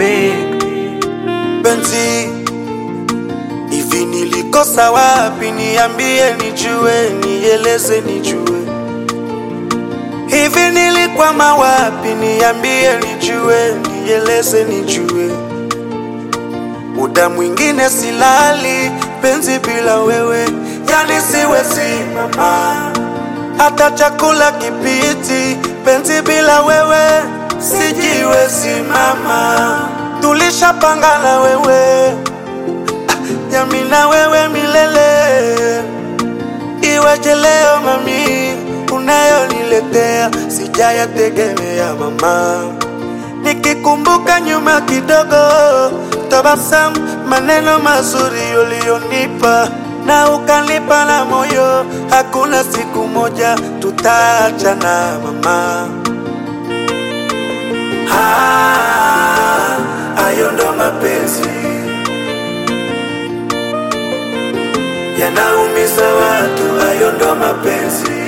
big. penzi hivi nilikosa wapi niambie nijue nieleze nijue hivi nilikwama wapi niambie nijue nieleze nijue muda mwingine silali penzi bila wewe yani siwezi mama hata chakula kipiti penzi bila wewe sijiwezi mama tulishapanga na wewe yami na wewe milele iweje leo mami unayoniletea sijayategemea mama nikikumbuka nyuma kidogo tabasamu maneno mazuri uliyonipa na ukanipa na moyo hakuna siku moja tutaachana mama Ah, hayo ndo mapenzi yanaumiza watu, hayo ndo mapenzi.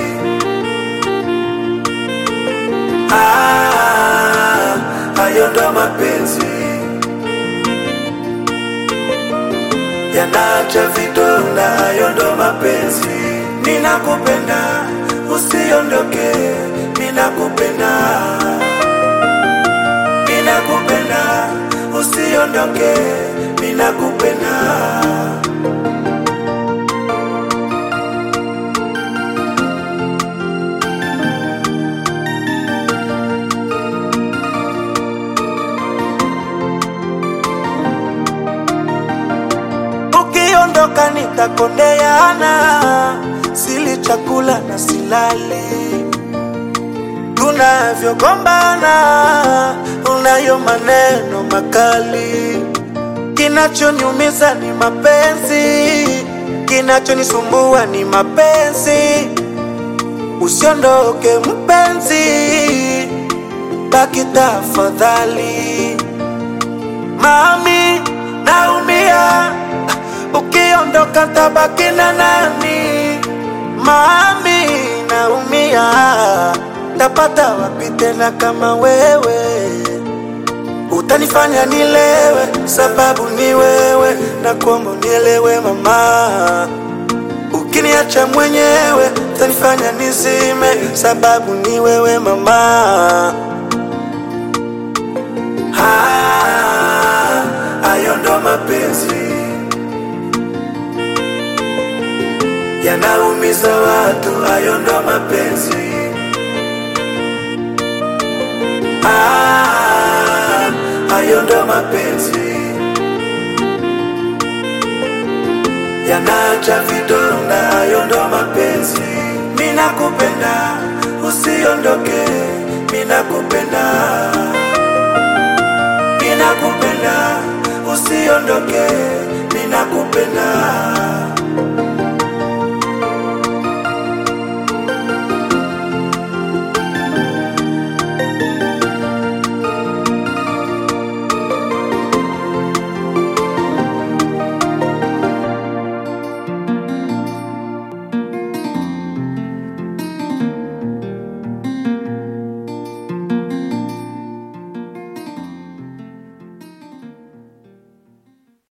Ah, hayo ndo mapenzi yanaacha vidonda, hayo ndo mapenzi. Ninakupenda, usiondoke, ninakupenda, ninakupenda, usiondoke, ninakupenda. ukiondoka nitakondeana, sili chakula na silali, tunavyogombana unayo maneno makali, kinachoniumiza ni mapenzi, kinachonisumbua ni mapenzi. Usiondoke mpenzi, baki tafadhali. Mami, naumia ukiondoka tabaki na nani? Mami, naumia tapata wapi tena kama wewe? Utanifanya nilewe, sababu ni wewe, na kuomba unielewe mama. Ukiniacha mwenyewe, utanifanya nizime, sababu ni wewe mama. Ah, hayo ndo mapenzi yanaumiza watu, hayo ndo mapenzi. Ah, hayo ndo mapenzi yanaacha vidonda, hayo ndo mapenzi. Ninakupenda, usiondoke, ninakupenda, ninakupenda, usiondoke,